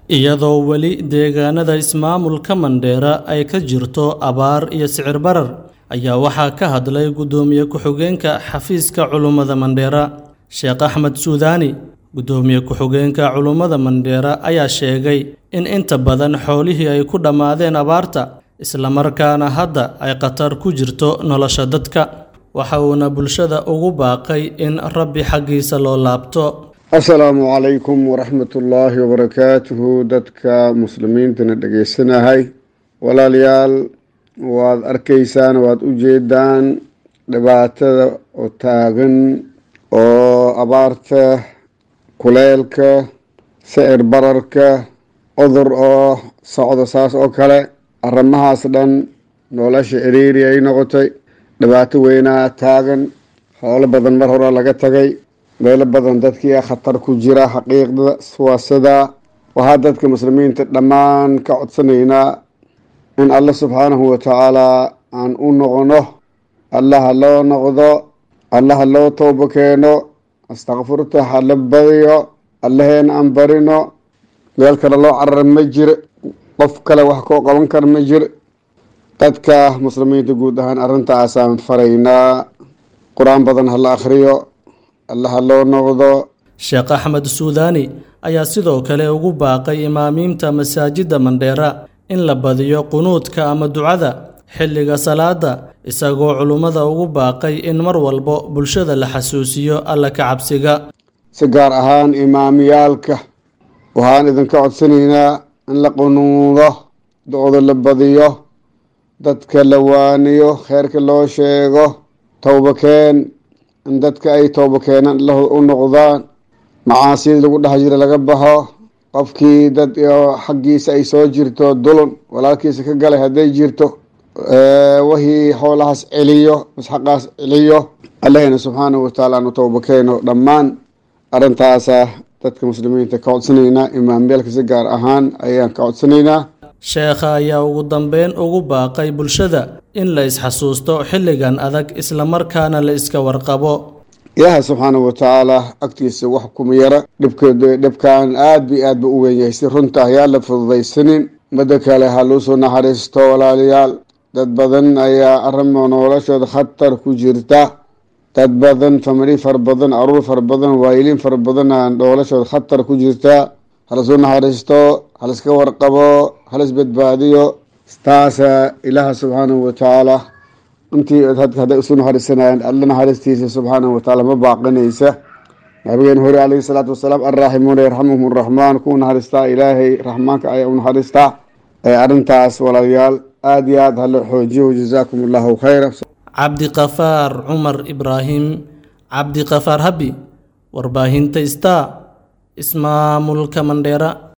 iyadoo weli deegaanada ismaamulka mandheera ay ka jirto abaar iyo sicir barar ayaa waxaa ka hadlay guddoomiye ku-xigeenka xafiiska culummada mandheera sheekh axmed suudaani guddoomiye ku-xigeenka culummada mandheera ayaa sheegay in inta badan xoolihii ay ku dhammaadeen abaarta islamarkaana hadda ay khatar ku jirto nolosha dadka waxa uuna bulshada ugu baaqay in rabbi xaggiisa loo laabto assalaamu calaykum waraxmatullaahi wabarakaatuhu dadka muslimiintana dhegaysanahay walaalayaal waad arkaysaan waad u jeedaan dhibaatada oo taagan oo abaarta kuleelka sicir bararka cudur oo socdo saas oo kale arrimahaas dhan nolosha ciriiri ay noqotay dhibaato weynaa taagan xoolo badan mar hore laga tagay meelo badan dadkii khatar ku jira xaqiiqda waa sidaa waxaa dadka muslimiinta dhammaan ka codsanaynaa in alle subxaanahu watacaalaa aan u noqono allaha loo noqdo allaha loo toobo keeno astakfurta hala badiyo allaheena aan barino meel kale loo carara ma jiro qof kale wax koo qaban kara ma jiro dadka muslimiinta guud ahaan arrintaasaan faraynaa qur-aan badan hala akhriyo allaha loo noqdo sheekh axmed suudaani ayaa sidoo kale ugu baaqay imaamiinta masaajidda mandheera in la badiyo qunuudka ama ducada xilliga salaada isagoo culummada ugu baaqay in mar walbo bulshada la xasuusiyo alla ka cabsiga si gaar ahaan imaamiyaalka waxaan idinka codsanaynaa in la qunuudo do-da la badiyo dadka la waaniyo kheyrka loo sheego towbakeen in dadka ay toobo keenaan allah u noqdaan macaasiyadii lagu dhex jira laga baxo qofkii dad xaggiisa ay soo jirto dulun walaalkiisa ka galay hadday jirto wixii xoolahaas celiyo masxaqaas celiyo allahina subxaanahu watacaala aanu toobo keeno dhammaan arrintaasa dadka muslimiinta ka codsanaynaa imaamyaalka si gaar ahaan ayaan ka codsanaynaa sheekha ayaa ugu dambeyn ugu baaqay bulshada in la isxasuusto xilligan adag islamarkaana la iska warqabo ilaaha subxaanahu watacaala agtiisa wax kuma yara dhibkan aad bi aad ba u weyn yahay si runta ayaa la fududaysanin midda kale ha luusoo naxariisto walaalayaal dad badan ayaa arrimo noloshooda khatar ku jirta dad badan famili fara badan aruur fara badan waayiliin fara badan noloshooda khatar ku jirta halasoo naxariisto haliska warqabo halis badbaadiyo taasa ilaaha subxaanahu watacaala intii hadday isu naxariisanayaan alla naxariistiisa subxaanahu watacaala ma baaqinaysa nabigeen hore calayhi salaatu wasalaam arraaximuuna yarxamuhum araxmaan kuwa naxariistaa ilaahay raxmaanka ayaa u naxariistaa arrintaas walaalayaal aada iyo aad hala xoojiyo jazaakum allahu khayra cabdiqafaar cumar ibraahim cabdiqafaar habi warbaahinta star ismaamulka mandheera